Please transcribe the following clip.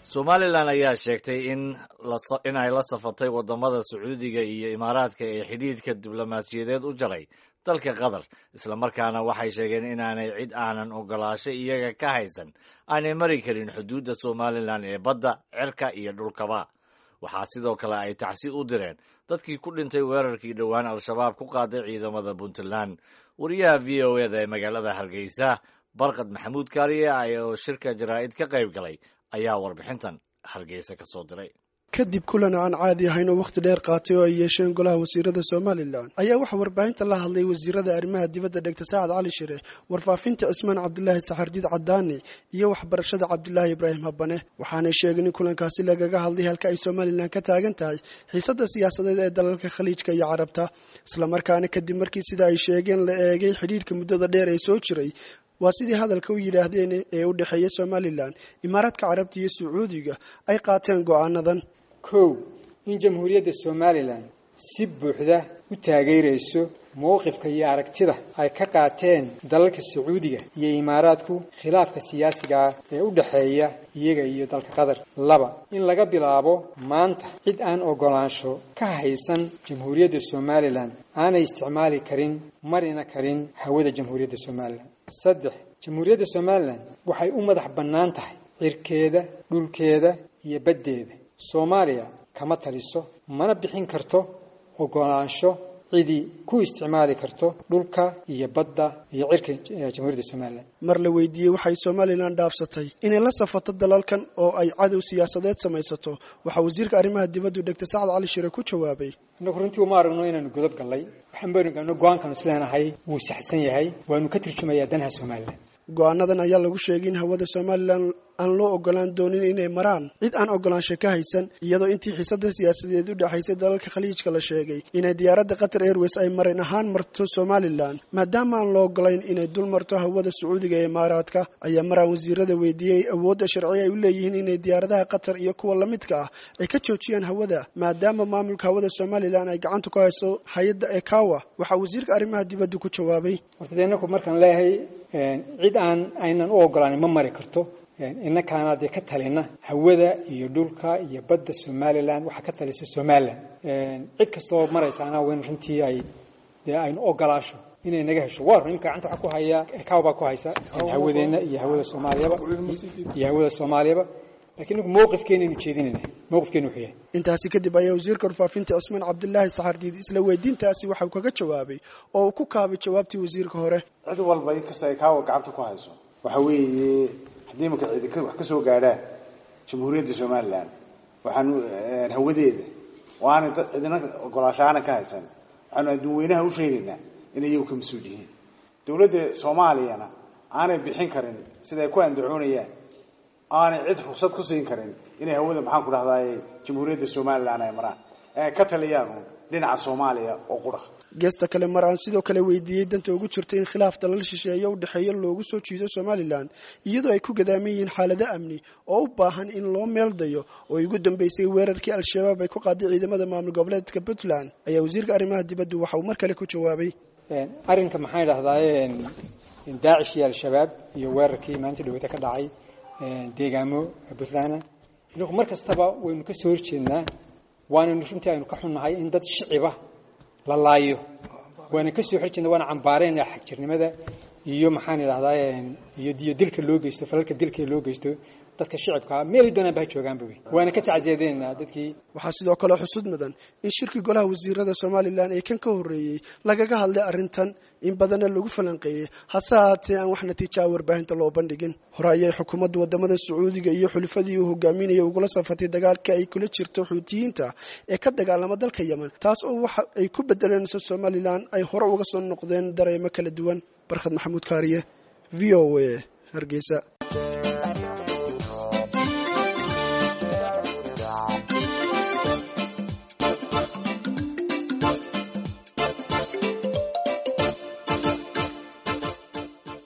somalilan ayaa sheegtay in in ay la safatay wadamada sacuudiga iyo imaaraadka ee xidhiidhka diblomaasiyadeed u jaray dalka qatar islamarkaana waxay sheegeen inaanay cid aanan ogolaasho iyaga ka haysan aanay mari karin xuduudda somalilan ee badda cirka iyo dhulkaba waxaa sidoo kale ay tacsi u direen dadkii ku dhintay weerarkii dhowaan al-shabaab ku qaaday ciidamada puntland wariyaha v o eda ee magaalada hargeysa barkad maxamuud kaariye oo shirka jaraa'id ka qayb galay ayaa warbixintan hargeysa ka soo diray kadib kulan aan caadi ahayn oo wakhti dheer qaatay oo ay yeesheen golaha wasiirada somalilan ayaa waxaa warbaahinta la hadlay wasiirada arrimaha dibadda dhegta saacad cali shire warfaafinta cismaan cabdulaahi saxardiid cadaani iyo waxbarashada cabdulaahi ibraahim habane waxaanay sheegeen in kulankaasi lagaga hadlay halka ay somalilan ka taagan tahay xiisadda siyaasadeed ee dalalka khaliijka iyo carabta islamarkaana kadib markii sida ay sheegeen la eegay xidhiidhka muddada dheer ee soo jiray waa sidii hadalka u yidhaahdeen ee u dhexeeya somalilan imaaraadka carabta iyo sacuudiga ay qaateen go'aanadan kow in jamhuuriyadda somalilan si buuxda u taageerayso mowqifka iyo aragtida ay ka qaateen dalalka sacuudiga iyo imaaraadku khilaafka siyaasiga ah ee u dhexeeya iyaga iyo dalka qatar laba in laga bilaabo maanta cid aan ogolaansho ka haysan jamhuuriyadda somalilan aanay isticmaali karin marina karin hawada jamhuuriyadda somalilan saddex jamhuuriyadda somalilan waxay u madax bannaan tahay cirkeeda dhulkeeda iyo baddeeda soomaaliya kama taliso mana bixin karto ogolaansho cidii ku isticmaali karto dhulka iyo badda iyo cirka jamhuuriyadda somalilan mar la weydiiyey waxay somalilan dhaafsatay inay la safato dalalkan oo ay cadow siyaasadeed samaysato waxaa wasiirka arrimaha dibaddu dhegta sacad cali shire ku jawaabay innagu runtii uma aragno inaanu godob gallay waxaan baynu go-aankanu isleenahay wuu saxsan yahay waanu ka turjumayaa danaha somalilan go-aanadan ayaa lagu sheegay in hawada somalilan aan loo ogolaan doonin inay maraan cid aan ogolaansho ka haysan iyadoo intii xiisada siyaasadeed u dhexaysay dalalka khaliijka la sheegay inay diyaaradda qatar airways ay marin ahaan marto somalilan maadaama aan loo ogolayn inay dul marto hawada sacuudiga ee imaaraadka ayaa maraan wasiirada weydiiyey awoodda sharci ay u leeyihiin inay diyaaradaha qatar iyo kuwa lamidka ah ay ka joojiyaan hawada maadaama maamulka hawada somalilan ay gacanta ku hayso hay-adda ekawa waxaa wasiirka arrimaha dibaddu ku jawaabay horta dee inaku markaan leeyahay cid aan aynan u ogolaanin ma mari karto innakaana dee ka talina hawada iyo dhulka iyo badda somalilan waxaa ka talisa somalilan cid kastoo maraysaana wen runtii ay dee aynu ogolaasho inay naga hesho waa run imka gacanta waxaa ku haya ekaw baa ku haysa hawadeenna iyo hawada soomaaliyaba iyo hawada soomaaliyaba lakiin inagu mowqifkeenaynu jeedinayna mowqifkeenu wuxuu yahay intaasi kadib ayaa wasiirka warfaafinta cismaan cabdilaahi saxardiid isla weydiintaasi waxau kaga jawaabay oo uu ku kaabay jawaabtii wasiirka hore cid walba inkasta ay kaawa gacanta ku hayso waxa weeye haddii imanka cidi wax ka soo gaadhaan jamhuuriyadda somalilan waxaanu hawadeeda oo aanay dad cidina ogolaasho aanan ka haysan waxaanu adduunweynaha u sheegaynaa inay iyagu ka mas-uul yihiin dowladda soomaaliyana aanay bixin karin siday ku andacoonayaan aanay cid rugsad ku siin karin inay hawada maxaan ku dhahdaay jamhuuriyadda somalilan ay maraan ee ka taliyaan dhinaca soomaaliya oo qura geesta kale mar aan sidoo kale weydiiyey danta ugu jirta in khilaaf dalal shisheeye u dhexeeya loogu soo jiido somalilan iyadoo ay ku gadaaman yihiin xaalado amni oo u baahan in loo meeldayo oo ugu dambeysay weerarkii al-shabaab ay ku qaaday ciidamada maamul goboleedka puntland ayaa wasiirka arrimaha dibaddu waxa uu mar kale ku jawaabay arrinka maxaan idhahdaay daacish iyo al-shabaab iyo weerarkii maalintii dhaweyta ka dhacay deegaamo puntland inagu mar kastaba waynu ka soo horjeednaa waanaynu runtii aynu ka xunnahay in dad shiciba la laayo waana ka soo horjeedna waana cambaarayna xagjirnimada iyo maxaan idhahdaa iyo dilka loo geysto falalka dilka loo geysto dadka shicibkaa meelay doonaanba ha joogaanba wey waana ka tacsiyadeynaa dadkii waxaa sidoo kale xusud mudan in shirkii golaha wasiirada somalilan ee kan ka horreeyey lagaga hadlay arrintan in badanna lagu falanqeeyey hase haatee aan wax natiijaa warbaahinta loo bandhigin hore ayay xukuumadda wadamada sacuudiga iyo xulufadii uu hogaaminaya ugula safatay dagaalka ay kula jirto xuutiyiinta ee ka dagaalama dalka yemen taas oo waxa ay ku bedelanayso somalilan ay hore uga soo noqdeen dareemo kala duwan barkhad maxamuud kaariye v o a hargeysa